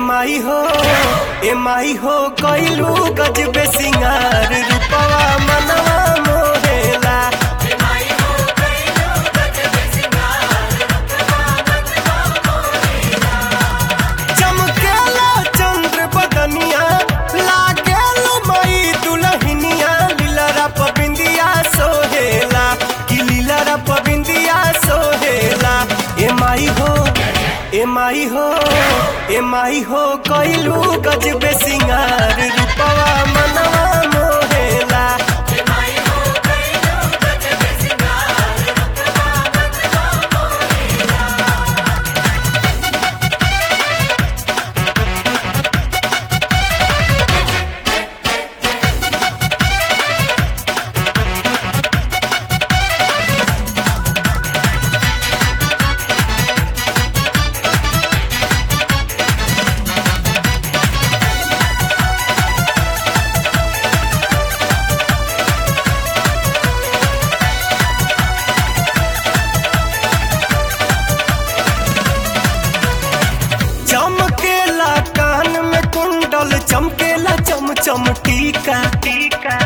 माई हो ए माई हो कइलू गजबे सिंगार रूपवा मनवा मोहेला चमकेला चंद्र बदनिया लागेल मई दुलहिनिया लीलरा पबिंदिया सोहेला कि लीलरा पबिंदिया सोहेला ए माई हो ए माई हो ए माई हो कइलू गजबे सिंगार रूपवा मनवा मोहेला चमकेला कान में कुंडल चमकेला चम चम टीका टीका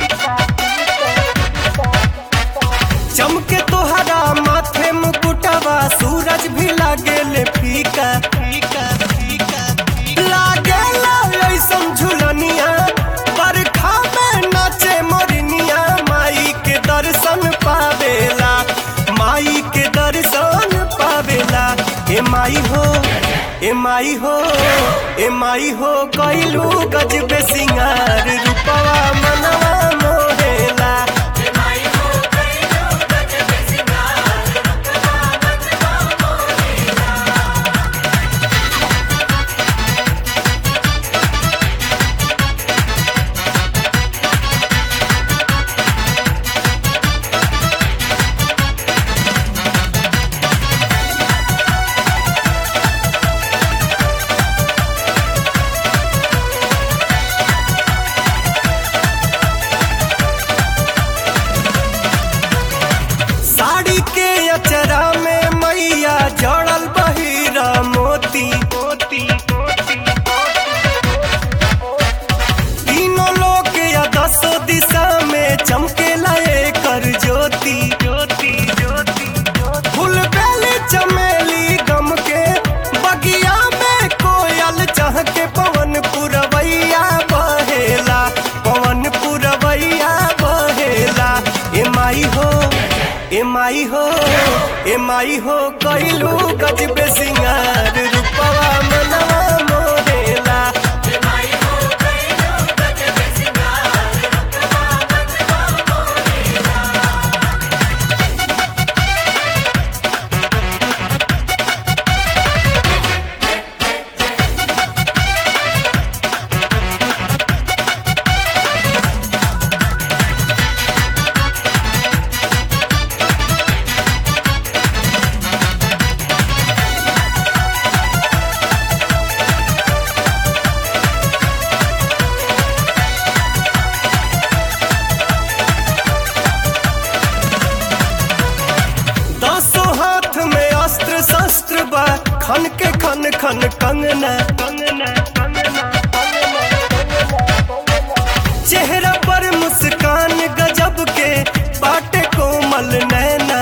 चमके तोहरा माथे मुकुटवा सूरज भी लागेले फीका फीका फीका लागेला ऐसन झुलनिया बरखा में नाचे मोरनिया माई के दर्शन पावेला माई के दर्शन पावेला ए माई हो ए माई हो ए माई हो कइलू गजबे सिंगार रूपवा मनवा मोहेला साड़ी के अचरा में मैया जड़ल बहिरा मोती मोती तीनों लोग या दसो दिशा में चमकेला कर ज्योति ज्योति ज्योति फूल बेली चमेली गम के बगिया में कोयल चह के पवन पुरवैया बहेला पवन पुरवैया बहेला ए माई हो ए माई हो ए माई हो कइलू गजबे सिंगार रूपवा मनवा मोरेला दसों हाथ में अस्त्र शस्त्र बा खन के खन खन कंगना कंगना कंगना चेहरा पर मुस्कान गजब के बाटे कोमल नैना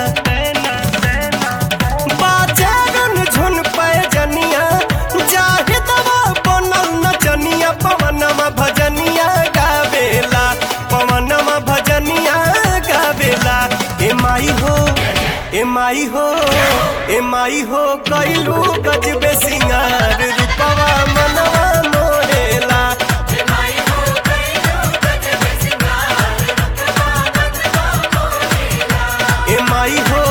बाजारन झुन पैजनिया जाहि दवा बनल नचनिया पवनमा भजनिया गावेला पवनमा भजनिया गावेला ए माई हो ए माई हो ए माई हो कइलू गजबे सिंगार रूपवा मनवा मोरेला ए माई हो